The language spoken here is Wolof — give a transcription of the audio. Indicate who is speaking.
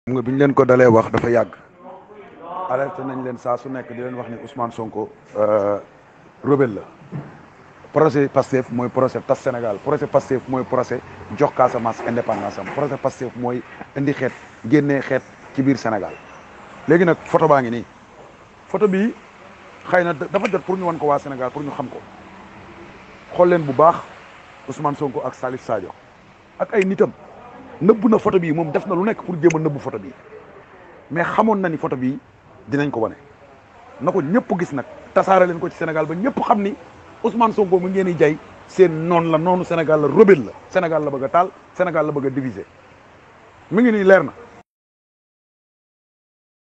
Speaker 1: xam nga bi ñu leen ko dalee wax dafa yàgg alerté nañ leen saa su nekk di leen wax ni Ousmane Sonko rebelle la projet Pastef mooy projet tas Sénégal projet Pastef mooy projet jox Casamance indépendance am projet Pastef mooy indi xeet génnee xeet ci biir Sénégal léegi nag photo baa ngi nii photo bi xëy na dafa jot pour ñu wan ko waa Sénégal pour ñu xam ko xool leen bu baax Ousmane Sonko ak Salif Sadio ak ay nitam nëbb na photo bii moom def na lu nekk pour jéem a nëbb photo bii mais xamoon na ni photo bii dinañ ko wane na ko ñëpp gis nag tasaare leen ko ci Sénégal ba ñëpp xam ni Ousmane Sonko mu ngeen di jay seen noon la noonu Sénégal la rebelle la Sénégal la bëgg a taal Sénégal la bëgg a diviser mi ngi nii leer na